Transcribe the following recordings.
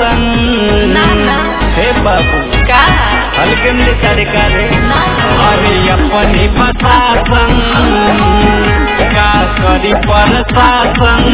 शासन ना, ना। हे बाबू का हल्के में सारे काले ना अरे अपनी प्रशासन का करी प्रशासन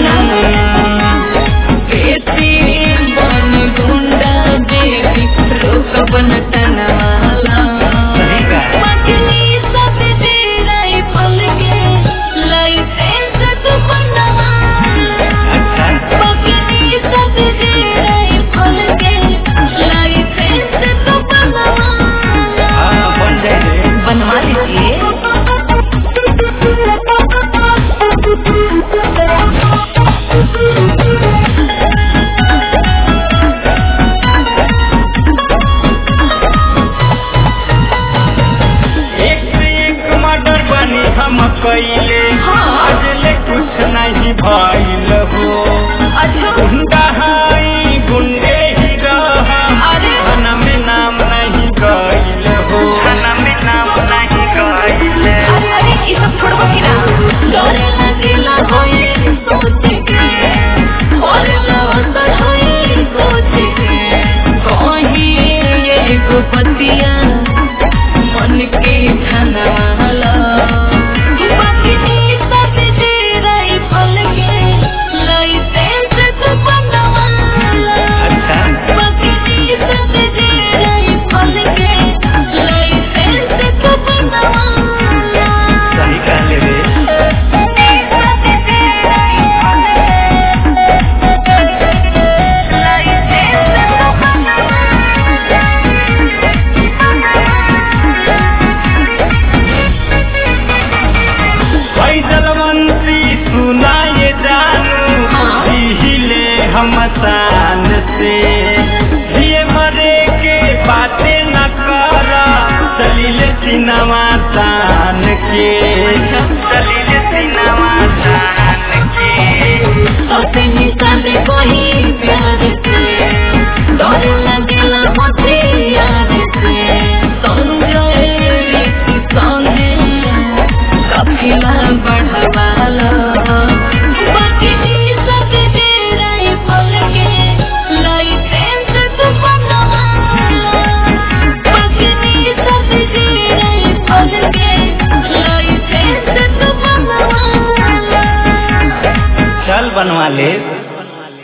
बेटी बन गुंडा देवी रोक बन तनवाला सही का मछली सब दे रही फल के लाइसेंस तो बनवाला अच्छा मछली सब दे रही फल के लाइसेंस तो बनवाला हाँ बन जाए बनवा लीजिए एक से एक मर्डर बनी हम कैले हाँ। अजले कुछ नहीं भइल हो अच्छा गुंडा हाई गुंडे ही रहा अरे। खाना में नाम नहीं गइल हो खाना में नाम नहीं गइल अरे अरे ये सब छोड़बो कि ना डरे लगेला होई सोच के बोलेला अंदर होई सोच के कहीं एगो बतिया मन के धनवाला बाकी सब दे रही फल के लाइसेंस तो बनवाला अच्छा बाकी सब दे रही फल के लाइसेंस तो बनवाला सही कहले रे फैजलवंती सुनाए जानू हाँ। हिले हम शान से जिए मरे के बातें न कर दलील सिनेमा तान के दलील सिनेमा तान के बढ़वाला बाकी सब दे रही फल के लाइसेंस तो बनवाला बाकी सब दे रही फल के लाइसेंस तो बनवाला चल बनवा ले